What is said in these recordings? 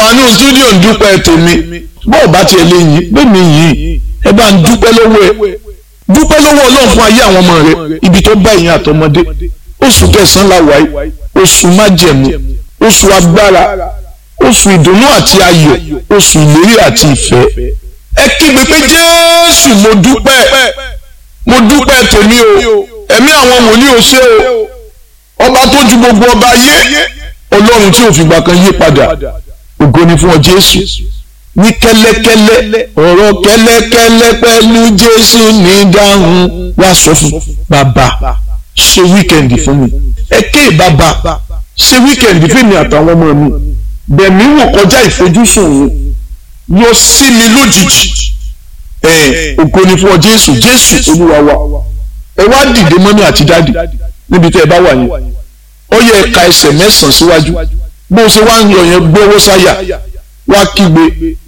wà ní stúdíò ń dúpẹ́ tèmi bọ́ọ̀ bá tiẹ̀ lè yìn pé mi yìn ẹ bá ń dúpẹ́ lọ́wọ́ ẹ dúpẹ́ lọ́wọ́ ọlọ́run fún ayé àwọn ọmọ rẹ ibi tó bá ìyẹn àtọmọdé oṣù kẹsàn-án la wáyé oṣù májẹ̀mú oṣù agbára oṣù ìdùnnú àti ayọ̀ oṣù ìlérí àti ìfẹ́ ẹ kígbe pé jésù mo dúpẹ́ mo dúpẹ́ tèmi o ẹ̀mí àwọn wòlíì ò ṣe o ọba tó ju gbogbo ọba yé ọlọ́run tí ò fìgbà kan yí padà ògo ni fún ọ jésù ní kẹ́lẹ́kẹ́lẹ́ ọ̀rọ̀ kẹ́lẹ́kẹ́lẹ́ pẹ̀lú jésù ní dáhùn wá sọ fún bàbá ṣe wíkẹ̀ndì fún mi ẹ ké bàbá ṣe wíkẹ̀ndì fún mi àtàwọn ọmọ mi bẹ̀mí wò kọjá ìfojúsùn mi yọ sí mi lójijì ẹ ògo ni fún ọ jésù jésù olúwa wa ẹ wá dìde mọ́mí àti dádì níbi tẹ́ ẹ bá wà yẹn ó yẹ ẹ̀ka ẹsẹ̀ mẹ́sàn-án síwájú bó ṣe wá ń lọ yẹn gbówó sáyà wá kígbe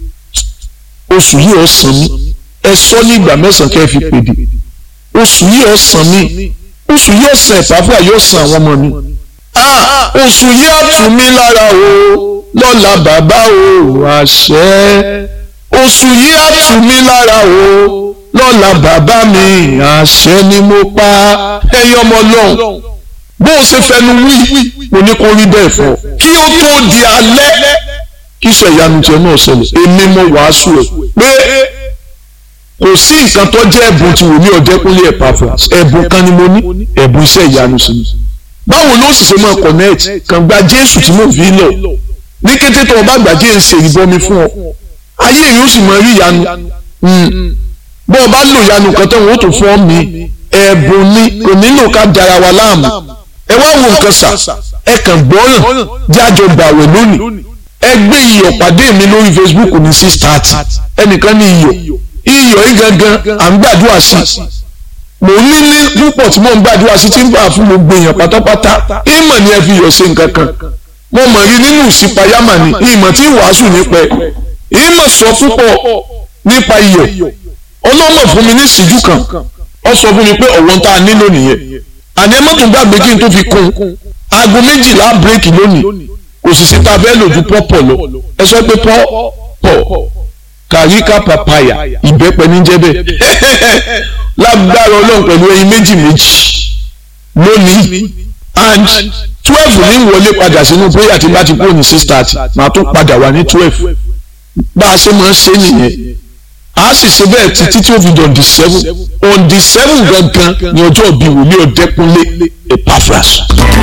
oṣù yìí ó san mí ẹ sọ ní ìgbà mẹ́sàn-án kẹ́ ẹ fi pèdè oṣù yìí ó san mí oṣù yìí ó san ìpàfà yóò san àwọn ọmọ mi ah oṣù yìí á tù mí lára o lọ́la bàbá o àṣẹ oṣù yìí á tù mí lára o lọ́la bàbá mi àṣẹ ni mo pa ẹyọ ọmọ lọ́hùn bó o ṣe fẹnu wí mo ní kó rí bẹ́ẹ̀ fọ́ kí ó tó di alẹ́ kí iṣẹ́ ìyanu tiẹ̀ náà ṣẹlẹ̀ èmi mo wàásù ẹ̀ pé kò sí nǹkan tó jẹ́ ẹ̀bùn tí wòlíì ọ̀dẹ́kúnlé Epaphras ẹ̀bùn kan ni mo ní ẹ̀bùn iṣẹ́ ìyanu sí mi báwo ló sì ṣe máa connect kàn gba Jésù tí mo fi lọ ní kété tó o bá gbà jẹ́ ìṣe ìbọmi fún ọ ayé yìí ó sì máa rí ìyanu bó o bá lò ìyanu kan tó wọ́n tó fọ́ mi ẹ̀bùn ni kò nílò ká dara wa láàmú ẹ wá wo nǹkan sà ẹ kàn gbọ́ràn jájọ gbàwẹ̀ lónìí ẹ gbé iyọ̀ pàdé mi lórí Facebook ní six thirty ẹnìkan ní iyọ̀ iyọ̀ yìí gangan à ń gbàdúrà sí mò ń nílé púpọ̀ tí mò ń gbàdúrà sí tí ń bá fún gbogbo èèyàn pátápátá ìmọ̀ ni ẹ fi iyọ̀ ṣe nǹkan kan mo mọ̀ rí nínú ìsìpayámà ni ìmọ̀ tí wàásù nípa ẹ̀ ìmọ̀ sọ púpọ̀ nípa iyọ̀ ọlọ́mọ fún mi ní ìṣíjú kan ó sọ fún mi pé ọ̀wọ́n tá a nílò nìyẹn àní ẹ mọ́tò gbàgbé kí n tó fi kún aago méjìlá bírèkì lónìí kò sì sí ta fẹ́ lò ju pọ́pọ̀ lọ ẹ sọ pé pọ́pọ̀ kàríkà pàpàyà ìbẹ́pẹ ní jẹ́ bẹ́ẹ̀ lágbára ọlọ́run pẹ̀lú ẹyin méjì méjì lónìí and twelve ní wọlé padà sínú prayer tí bá ti kúrò ní six thirty màá tún padà wà ní twelve bá a ṣe máa ń ṣe nìyẹn a sì ṣe bẹ́ẹ̀ títí tí ó fi dàn di seven on the seven gangan ni ọjọ́ ìbí wòlíì ọ̀dẹ́kunlé Epaphras.